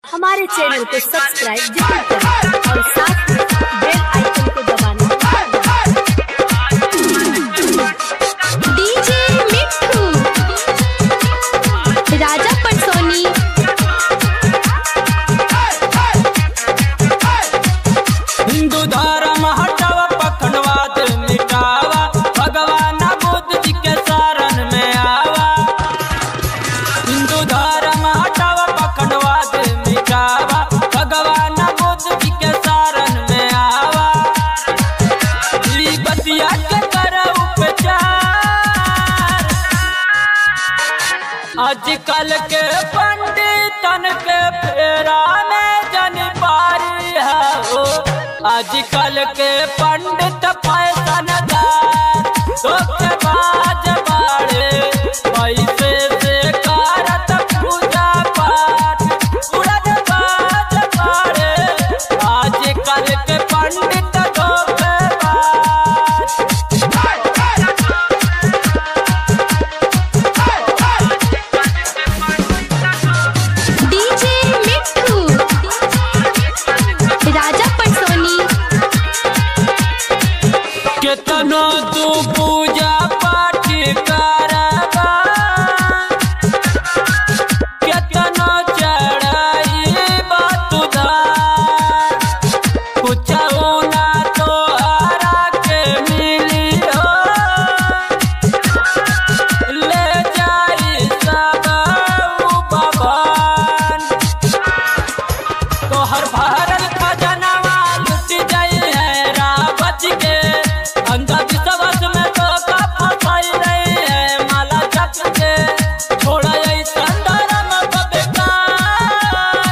हमारे चैनल को सब्सक्राइब जरूर करें और साथ में बेल आइकन को दबाना डीजे मिट्ठू राजा पटसोनी हिंदू धर्म हटावा पखंडवाद मिटावा भगवान बुद्ध जी के शरण में आवा हिंदू धर्म हटावा पखंडवाद मिटावा भगवान बुद्ध जी के शरण में आवा ई बतिया के कर उपचार आजकल के पंडितन के फेरा में जन पारी है हो आजकल के पंडित फैशनदार धोखेबाज बाड़े पैसे से करत पूजा पाठ उड़नबाज बाड़े आजकल के पंडित धोखेबाज डीजे मिट्ठू राजा पटसोनी केतनो तू पूजा पाठ करबा केतनो चढ़ाई बतुदार कुछऊ ना तो हरा के मिली हो ले जाई सब उ भवन तोहर भरल खजनवा लुट जाई है रावत के अंधा विश्वास में तो का फसाई रही है माला जप के छोड़ा यही संदरम बेकार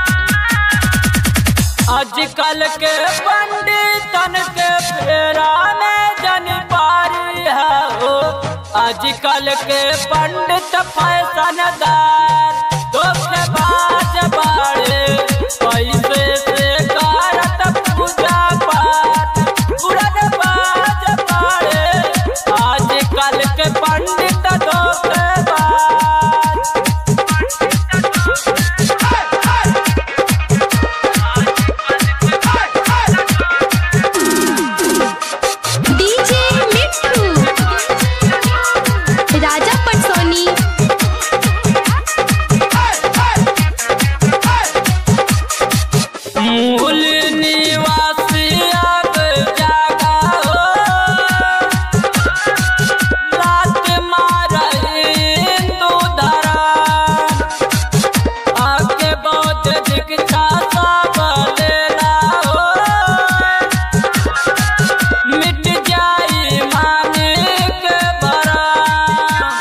आजकल के पंडितन के फेरा में जन पारी है हो आजकल के पंडित फैशनदार धोखेबाज बाड़े पैसे से करत पूजा पाठ उड़नबाज बाड़े आजकल के पंडित धोखेबाज डीजे मिट्ठू राजा पटसोनी मूल निवासी अब जागा हो लात मारही हिंदू धर्म आके बौद्ध दीक्षा सब लेला हो मिट जाई मानिक भरम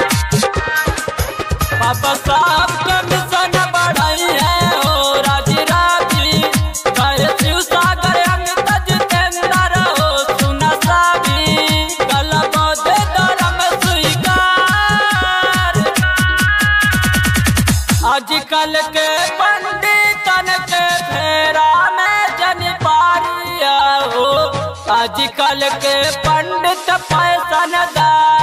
बाबा साहब के मिशन बढ़ाई है हो राजी राजी कहे शिव सागर अमित जितेंद्र हो सुना साबी कल बौद्ध धर्म स्वीकार आजकल के पंडितन के फेरा में जन पारी हो आजकल के पंडित फैशनदार